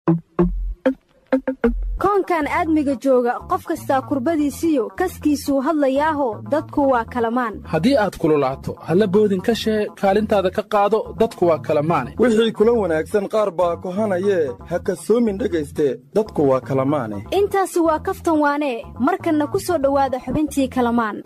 koonkan aadmiga jooga qof kastaa kurbadiisiyo kaskiisuu hadlayaaho dadku waa kalamaan haddii aad kululaato halla boodin ka shee kaalintaada ka qaado dadku waa kalamaane wixii kula wanaagsan qaar baa kohanayee ha kasoomin dhegayste dadku waa kalamaane intaasi waa kaftan waanee markanna ku soo dhowaada xubintii kalamaan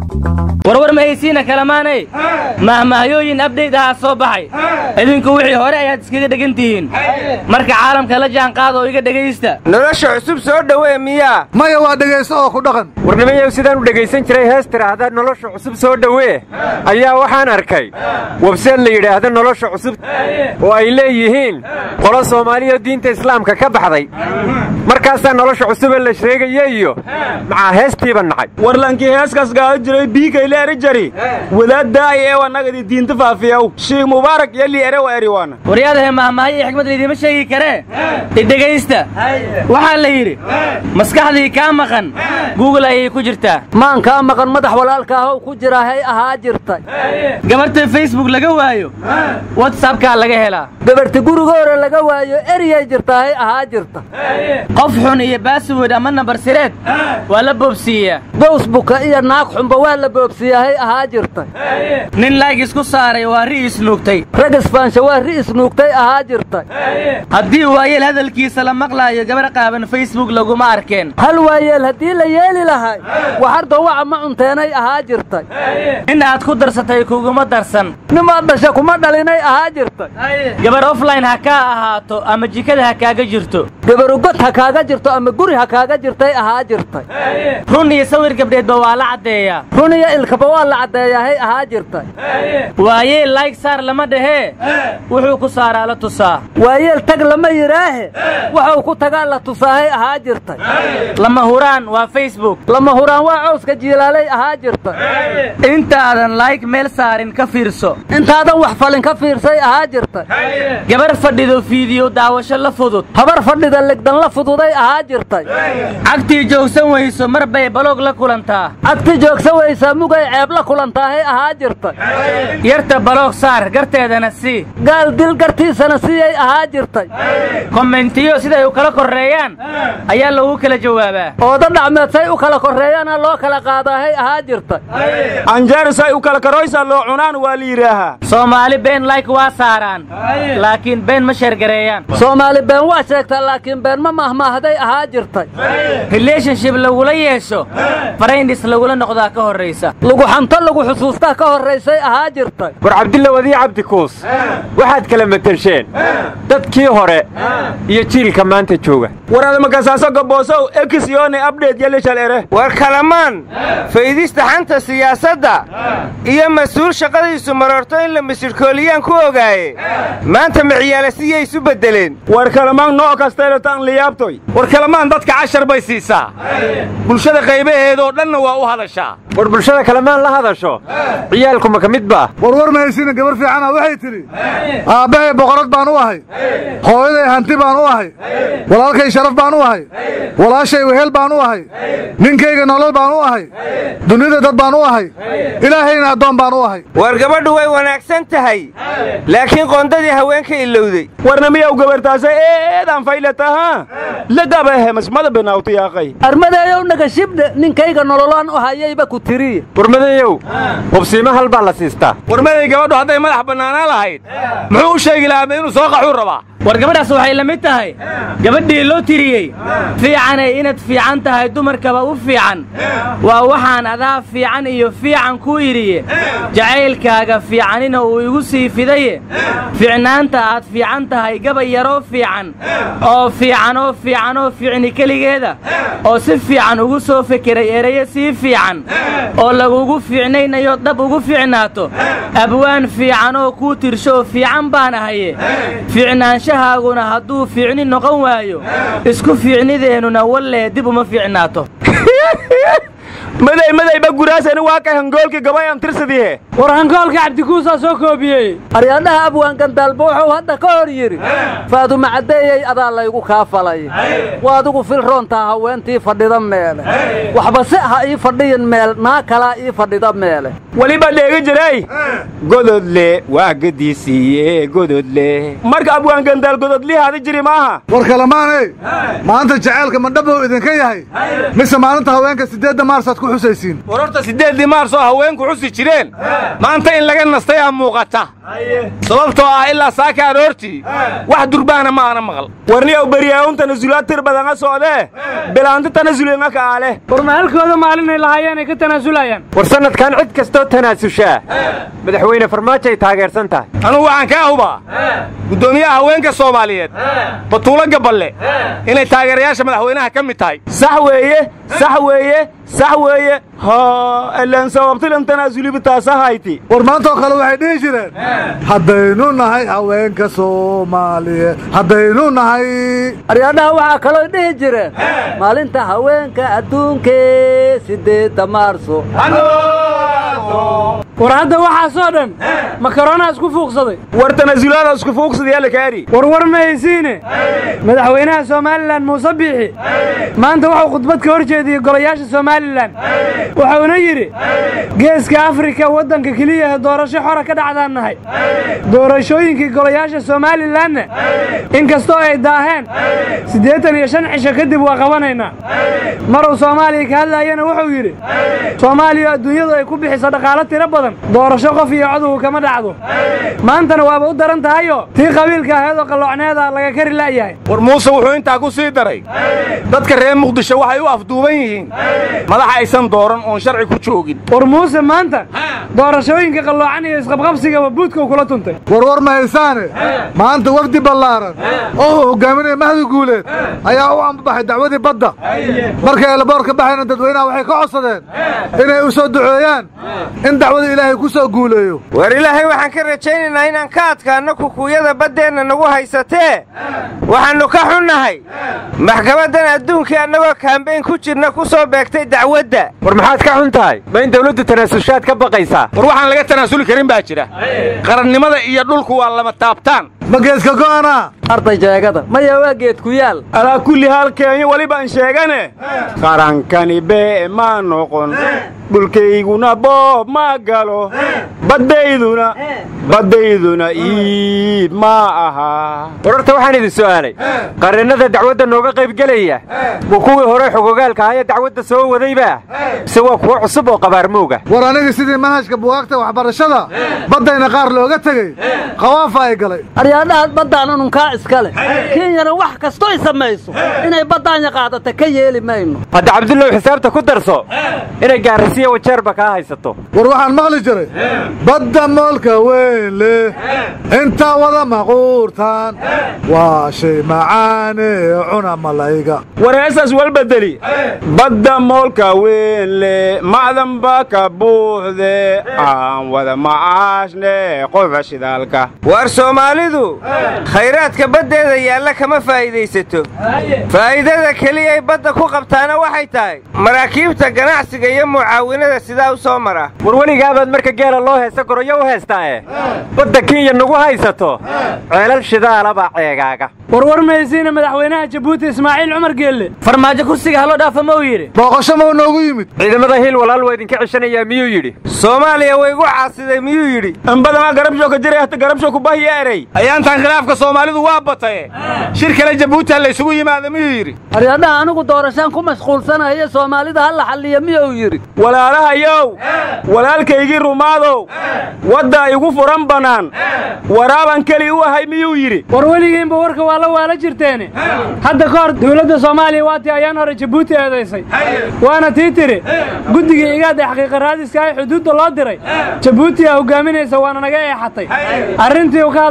warwar mahaysiina kalamaanay mahmahyooyin abdayd ahaa soo baxay idinku wixii hore ayaad iskaga dhegan tihiin marka caalamka la jaanqaada oo iga dhegaysta nolosha cusub soo dhowee miyaa maya waa dhegaysto oo ku dhaqan warnimayow sidaan u dhegaysan jiray hees tidhaahda nolosha cusub soo dhowee ayaa waxaan arkay webseed la yidhaahda nolosha cusub oo ay leeyihiin qolo soomaaliya diinta islaamka ka baxday markaasaa nolosha cusube la sheegaya iyo maxaa heestiiba nacay warlankii heeskaas gaado jiray biikayle eri jari wadaaddaay ee wanagadi diinta faafiyaw shiikh mubaarak iyo lii ere wa eriwaana waryaadahe mahmahyo iyo xikmad laydiima sheegi karee idhegaysta waxaa la yidhi maskaxdii kaa maqan guugul ayay ku jirtaa maan kaa maqan madax walaalkaahow ku jira hay ahaa jirtay gabarta facebook laga waayo watsabkaa laga helaa gabarti guriga hore laga waayo eriyay jirtaa hay ahaa jirta qof xun iyo baaswood ama nambar sireed waa la boobsiiyaa bowsbuka iyo naag xunba waa la boobsiiyaa hay ahaa jirtay nin laag isku saaray waa ri isnuugtay rag isfaansha waa ri isnuugtay ahaa jirtay haddii waayeel hadalkiisa la maqlaayo gabar qaaban facebook laguma arkeen hal waayeel haddii la yeeli lahay waxarda waca ma cunteenay ahaa jirtay in aad ku darsatay kuguma darsan nimaad dhasha kuma dhalinay ahaa jirtay gabar offline ha kaa ahaato ama jikada ha kaaga jirto gabaru god ha kaaga jirto ama guri ha kaaga jirtay ahaa jirtay run iyo sawir gabdheedba waa la caddeeyaa run iyo ilkaba waa la caddeeyaa hay ahaa jirtay waayeel layg saar lama dhahee wuxuu ku saaraa la tusaa waayeel tag lama yidhaahe waxuu ku tagaa la tusaahay ahaa jirtay lama huraan waa facebook lama huraan waa cawska jiilaalay ahaa jirtay intaadan layg meel saarin ka fiirso intaadan wax falin ka fiirsay ahaa jirtay gabar fadhido fiidiyo daawasho la fudud habar fadhida legdan la fududay ahaa jirtay cagtii joogsan weyso mar bay baloog la kulantaa cagti joogsan weysaa mugay ceeb la kulantaahay ahaa jirtay yarta baloog saar garteedana sii gaal dil gartiisana siiyay ahaa jirtay kommentiyo siday u kala korreeyaan ayaa lagu kala jawaabaa ooda dhacmeed say u kala korreeyaana loo kala qaadaahay ahaa jirtay anjeer say u kala karoysa loo cunaan waa la yidhaahaa soomaali been layk waa saaraan laakiin been ma sheergareeyaan soomaali been waa sheegtaa laakiin been ma mahmaahday ahaa jirtay relationship lagula yeesho farayndhis lagula noqdaa ka horraysa lagu xanto lagu xusuustaa ka horraysay ahaa jirtay war cabdilla wadiic cabdikuus waxaad kala metelsheen dadkii hore iyo jiilka maanta jooga war admakasaaso gaboosow ekisyoone abdheed yalishal ere war kalamaan faydista xanta siyaasadda iyo mas-uul shaqadiisu marorto in la misirkooliyaan ku ogaaye maanta maciyaala siyay isu beddeleen war kalamaan noo kasteelatan liyaabtoy war kalamaan dadka cashar bay siisaa bulshada qaybaheedoo dhanna waa u hadashaa war bulshada kalamaan la hadasho ciyaalku ma ka mid baa warwar mahaysiina gabar fiicana waxay tidhi aabbahay boqorad baan u ahay hooyaday hanti baan u ahay walaalkay sharaf baan u ahay walaashay wehel baan u ahay ninkayga nolol baan u ahay dunida dad baan u ahay ilaahayna addoon baan u ahay war gabadhu way wanaagsan tahay laakiin qoondadii haweenka ilowday warna miyaw gabartaasa eedaan faylataha lagabahemasmada benawtiyaaqay armadeeyow nagashibdhe ninkayga nololaan u hayayba ku tiriye warmadayow hubsiima hal baa la siistaa warmaday gabadhu hadday madax bannaanaan lahayd muxuu u sheegi lahaa inuu soo qaxuu rabaa war gabadhaas waxay la mid tahay gabadhii loo tiriyey fiicanay inaad fiican tahay dumarkaba u fiican waa waxaan adaa fiican iyo fiican ku yidhiye jacaylkaaga fiicanina uu igu sii fidaye fiicnaanta aad fiican tahay gabay yaroo fiican oo fiicanoo fiicanoo fiicni keligeeda oo si fiican ugu soo fekeray erayo sii fiican oo lagugu fiicnaynayo dhab ugu fiicnaato abwaan fiicanoo kuu tirshooo fiican baan ahaye fiicnaanshahaaguna hadduu fiicni noqon waayo isku fiicnideennuna wallee dib uma fiicnaato maday madayba guraasani waa ka hangoolkii gabay aan tirsadihe war hangoolka cabdikuusaa soo koobiyey aryadhaha abwaan gandaalba wuxuu hadda ka hor yidhi faaduma caddeeyey adaa laygu kaa falay waa adigu filroontaa haweentii fadhida meele waxba se ha ii fadhiyin meel naa kalaa ii fadhida meele weliba dheegi jiray gododle waa gadiisiiye gododle marka abwaan gandaal gododlii hadi jiri maaha war kalamaaney maanta jaceylka madhabou idinka yahay mise maalinta haweenka siddeedda maarsaad ku xusaysiin war horta siddeeddii maarsoo haweenku xusi jireen maanta in laga nastay aa muuqata sababtoo ah ilaa saaka aroortii wax durbaana ma aana maqal warniyow beryaawun tanasulaad tir badanga socdee bilaanti tanasulinga ka'ale war mahalkooda maalinay lahaayeen ay ka tanaasulayaan war sannadkan cid kastoo tanaasushaa madaxweyne farmaajo ay taageersan tahay anugu waxaan kaa hubaa guddoomiyaha haweenka soomaaliyeed batuulo gaballe inay taageerayaasha madaxweynaha ka mid tahay sax weeye sax weeye sax weeye ha elaan sababtilan tanaasulibi taasahayti war maantoo kale waxay dhihi jireen haddaynu nahay haweenka soomaaliyeed haddaynu nahay aryadhaha waxaa kaloo dhihi jireen maalinta haweenka adduunkee siddeedda maarso war hadda waxaasoo dhan makaroonaa isku fuuqsaday war tanasulaada isku fuuqsadayaa la kaari war war ma haysiine madaxweynaha somalilan muuse biixi maanta wuxuu khudbad ka hor jeediyey golayaasha somalilan wuxuuna yidhi geeska afrika waddanka keliya ee doorasho xora ka dhacdaan nahay doorashooyinkii golayaasha somalilanna in kastoo ay daaheen siddeetan iyo shan cisho kadib waa qabanaynaa maruu soomaaliya ka hadlaayana wuxuu yidhi soomaaliya adduunyadu ay ku bixiso dhaqaalo tiro badan doorasho qof iyo codugu kama dhacdo maantana waaba u daran tahayoo tii qabiilka aheedoo qalloocneeda laga kari la'yahay war muuse wuxuu intaa ku sii daray dadka reer muqdisho waxay u afduuban yihiin madax aysan dooran oon sharci ku joogin war muuse maanta doorashooyinka qalloocan iyo isqabqabsigaba buudkau kula tuntay war war ma haysaane maanta wafdi ballaaran oo uu hogaaminaya mahdi guuleed ayaa u ambabaxay dacwadii badda markay elboorka baxayna dadweynaha waxay ka codsadeen inay u soo duceeyaan in dacwada ilaahay ku soo guuleeyo war ilaahay waxaan ka rajaynaynaa inaan ka adkaanno kukuuyada baddeenna nagu haysatee waxaannu ka xunnahay maxkamaddan adduunkii annagoo kaambayn ku jirna ku soo beegtay dacwadda war maxaad ka xun tahay ma in dawladdu tanaasushaad ka baqaysaa war waxaan laga tanaasuli karin baa jira qarannimada iyo dhulku waa lama taabtaan ma geeska go'anaa arday jeegada maya waa geed ku yaal alaa kulli haal keenyo welibaan sheegane qarankani bee ma noqon dhulkayguna boob ma galo baddayduna baddayduna iib ma aha war horta waxaan idin su'aalay qarannada dacwadda nooga qaybgelaya waa kuwii hore xogogaalka ahayee dacwadda soo wadayba mise waa kuwo cusub oo qabaarmowga war anigii sidii manhajka bugaagta waxbarashada baddayna qaar looga tegey khawaafa ay galay aryaadhahaad baddaan ununkaa iska leh kenyana wax kastoy samayso inay baddaanya qaadata ka yeeli mayno hadda cabdullow xisaabta ku darso inay gaarasiya wajeerba kaa haysato war waxaan maqli jiray badda moolka weyn leh intaa wada maquurtaan waa shay macaane cuna malayga wareesaas walbedeli badda moolka weyn leh macdan ba ka buuxde aan wada macaashne qofa shidaalka waar soomaalidu khayraadka baddeeda yaalla kama faa'iidaysato faa'iidada keliyay badda ku qabtaana waxay tahay maraakiibta ganacsiga iyo mucaawinada sidaa u soo mara war weligaabaad marka geela loo heesta goroyo u heestaae badda kenya nagu haysato ceelal shidaalabaa ceegaaga warwar mahaysiina madaxweynaha jabuuti ismaaciil cumar geelle farmaajo kursiga haloo dhaafa ma uu yidhi booqasho mau noogu yimid ciidamada hiil walaal waa idinka ceshanayaa miyuu yidhi soomaaliya waygu caasiday miyuu yidhi inbadama garabsho ka jiray hata garabsho kubahya erey ayaantan khilaafka soomaalidu waa bataye shir kale jabuuti ha laysugu yimaada miyuu yidhi aryadhaha anigu doorashaan ku mashquulsanaya soomaalida ha la xalliya miyuu yidhi walaalahayow walaalkaygii rumaadow wadda igu furan bannaan waraaban keli u ahay miyuu yidhi war weligiinba warka waa la waala jirteene hadda ka hor dawladda soomaaliya waa tii ayaan hore jabuuti eedaysay waana tii tiri guddigii igaada xaqiiqa raadiska ay xuduudda loo diray jabuuti aa hogaaminaysa waana naga eexatay arrintii uu ka hadla madaxweyne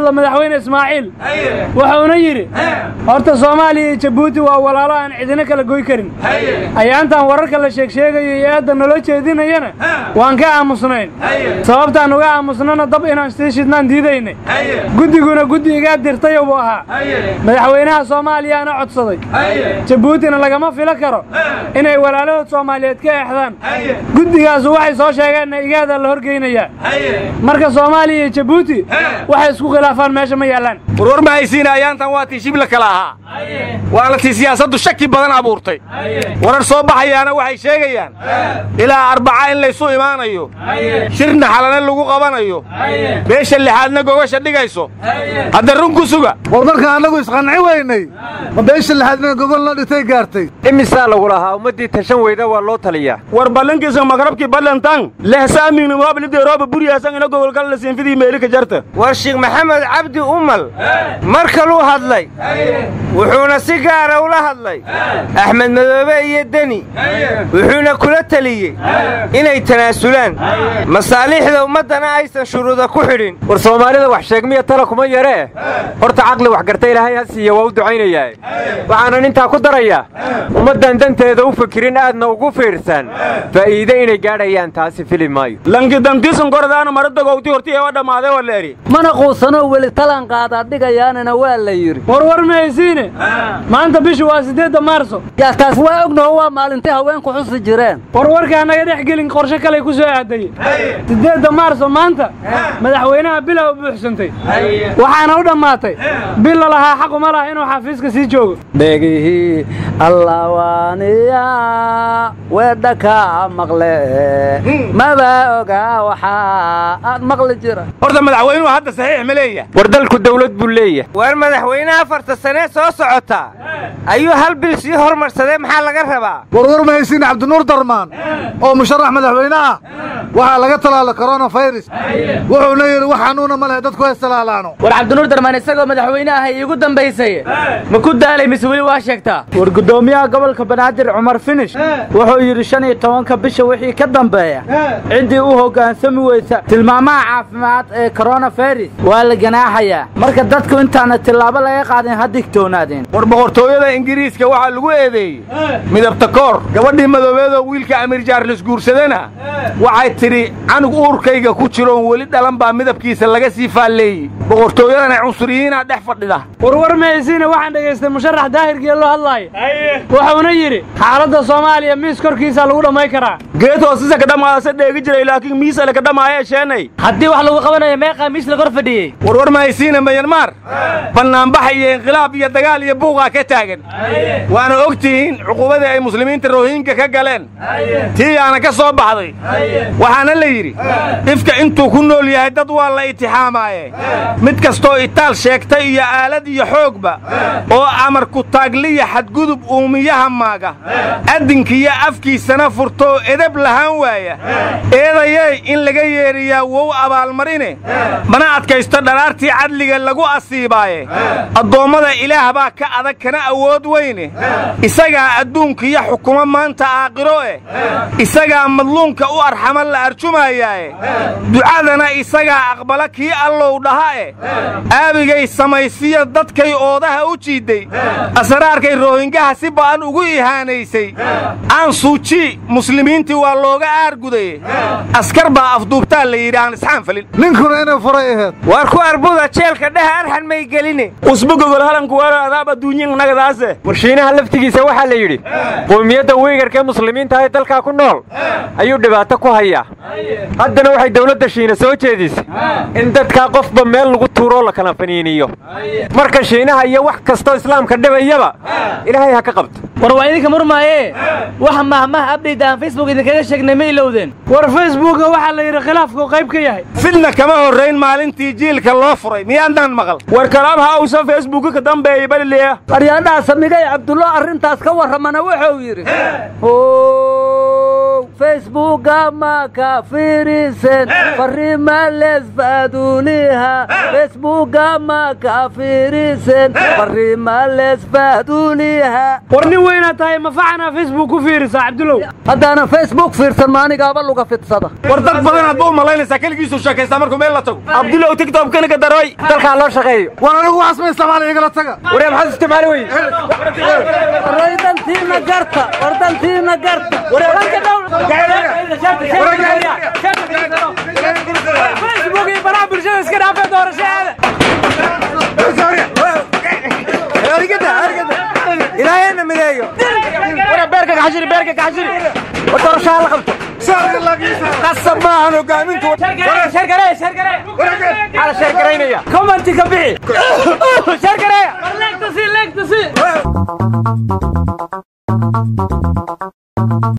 madaxweyne ismaaciil wuxuuna yidhi horta soomaaliya iyo jabuuti waa walaalo aan cidina kala goy karin ayaantan wararka la sheegsheegayo iyo eedda naloo jeedinayana waan ka aamusnayn sababtaan uga aamusnana dab inaan sii shidnaan diidaynay guddiguna guddi igaa dirtayo buu ahaa madaxweynaha soomaaliyaana codsaday jabuutina lagama filo karo inay walaalahood soomaaliyeed ka eexdaan guddigaasu waxay soo sheegeenna igaadaa la horgeynayaa marka soomaaliya iyo jabuuti waxay isku khilaafaan meesha ma yaallaan warwar ma haysiina ayaantan waa tii shibla kala ahaa waana tii siyaasaddu shaki badan abuurtay warar soo baxayaana waxay sheegayaan ilaa arbaca in laysu imaanayo shirna xalana lagu qabanayo beesha lixaadna gogasha dhigayso hadda run ku suga war markaan annagu isqanci weynay ma beesha lixaadna gogol la dhitay gaartay imisaa lagu lahaa ummaddii tashan weyda waa loo taliyaa war ballankiisa magrabkii ballantan lehsaamignimoabilideerooba buryaasan ina gogolkal la siinfidii meelika jarta war sheekh maxamed cabdi umal mar kaluu hadlay wuxuuna si gaara ula hadlay axmed madoobe iyo deni wuxuuna kula teliyey inay tanaasulaan masaaliixda ummaddana aysan shuruuda ku xidhin war soomaalida wax sheegmiya tala kuma yaree horta caqli wax garta ilaahay ha siiya waa u ducaynayaa waxaanan intaa ku darayaa ummaddan danteeda u fikirin aadna ugu fiirsan faa'iide inay gaadhayaan taasi fili maayo lankidantiisan koradaana maradagowti horti eewa dhammaadee waa leeri mana quusanoo weli talan qaadaa dhigayaanana waa la yidhi warwar ma haysiine maanta bishu waa siddeedda maarso yaa taas waa ognaho waa maalintii haweenku xusi jireen warwarkaa naga dhex gelin qorshe kaley ku soo aadaye siddeedda maarso maanta madaxweynaha bila u buuxsantay waxaana u dhammaatay bil la lahaa xaquma laha inuu xafiiska sii joogo dhegihii allawaaniya weedha kaa maqle maba ogaa waxaa aad maqli jira horta madaxweynuhu hadda saxiix ma leeyahay war dalku dawlad buu leeyahay war madaxweyne afarta sanee soo socota ayuu hal bil sii hormarsadee maxaa laga rabaa warwar ma haysiin cabdinuur darmaan oo musharax madaxweyne ah waxaa laga talaala koronafayras wuxuuna yidhi wax xanuuna ma lehe dadku haystalaalaano war cabdinuur darmaan isagoo madaxweyne ah iigu dambaysay ma ku daalay mise weli waa sheegtaa war guddoomiyaha gobolka banaadir cumar finish wuxuu yidhi shan iyo tobanka bisha wixii ka dambeeya ciddii u hoggaansami weysa tilmaamaha caafimaad ee koronafayras waa la ganaaxayaa marka dadku intaana tillaabo laga qaadin ha digtoonaadeen war boqortooyada ingiriiska waxaa lagu eedeeyey midabta koor gabadhii madoobeedoo wiilka amiir jaarlis guursadana waxay tidhi canug uurkayga ku jiroon weli dhalan baa midabkiisa laga sii faalleeyey boqortooyadana cunsuriyiinaa dhex fadhida warwar ma haysiine waxaan dhegaystay musharax daahirkiiyo loo hadlaaya wuxuuna yidhi xaaladda soomaaliya miis korkiisaa lagu dhammay karaa geed hoosisa ka dhammaadase dheegi jiray laakiin miisale ka dhammaaya sheenay haddii wax lagu qabanayo meeqaa miis la kor fadhiyey warwar ma haysiina mayanmaar bannaanbax iyo inqilaab iyo dagaal iyo buuqaa ka taagan waana og tihiin cuquubadii ay muslimiinta rohinga ka galeen tii yaana ka soo baxday waxaana la yidhi ifka intuu ku nool yahay dad waa la itixaamaaye mid kastoo itaal sheegtay iyo aalad iyo xoogba oo amar ku taagliya xadgudub uumiyaha maaga addinkiyo afkiisana furtoo edab lahaan waaya eedayey in laga yeeriyaa wow abaalmarine mana adkaysto dharaartii cadliga lagu asiibaaye addoommada ilaah baa ka adag kana awood weyne isagaa adduunkiyo xukumo maanta aakhiro eh isagaa madluunka u arxama la arjumayaae ducadana isagaa aqbala kii allow dhaha eh aabigay samaysiya dadkay oodaha u jiidday asraarkay roohingaha si ba'an ugu ihaanaysay aan suuji muslimiintii waa looga aargudaye askar baa afduubtaa la yidhi aan isxaan falin ninkuna inay furay aheed waar ku arbuda jeelka dheha arxan may geline usbu gogol halanku waara adaab adduunyin nagadaase warshiinaha laftigiisa waxaa la yidhi qowmiyadda weygarkaee muslimiinta ee dalkaa ku nool ayuu dhibaato ku hayaa haddana waxay dawladda shiina soo jeedisay in dadkaa qofba meel lagu tuuroo la kala faniiniyo marka shiinaha iyo wax kastoo islaamka dhibayaba ilaahay ha ka qabto war waa idinka murmaaye wax mahmah abdhayt aan facebook idinkaga sheegnay ma ilowdeen war facebooka waxaa la yidhi khilaafku qayb ka yahay fidna kama horrayn maalintii jiilka loo furay miyaadnaan maqal war kalaam ha uusan facebooka ka dambeeyey balileya aryaadhaha samigay cabdullo arrintaas ka warramana wuxuu yidhi facebooka ma ka fiirisen fariima lesfaaduuliha facebooka ma ka fiirisen fariima lesfaaduuliha war nin weynaad tahay mafacana facebook ku fiirisaa cabdulow haddaanan facebook fiirsan maanigaaba luga fidsada war dad badan aad ba u malaynaysaa keligiisuu sheekaystaa markuu meel la tago abdulow tigtobkana ka daroy dalkaa loo shaqeeyo war anigu waxaas ma isticmaala igala taga waree maxaad isticmaali weye wardantiina garta wardantiina garta facebook iyo baraha bulshada iska dhaafee doorashadeeda ilaahayna mideeyo beerka kaxashiri beerka kaxashiri doorashaha la qabto qasab maahan hogaamintu ala sheergaraynaya commenti ka bixi sheergareeya leegtasi leegtasi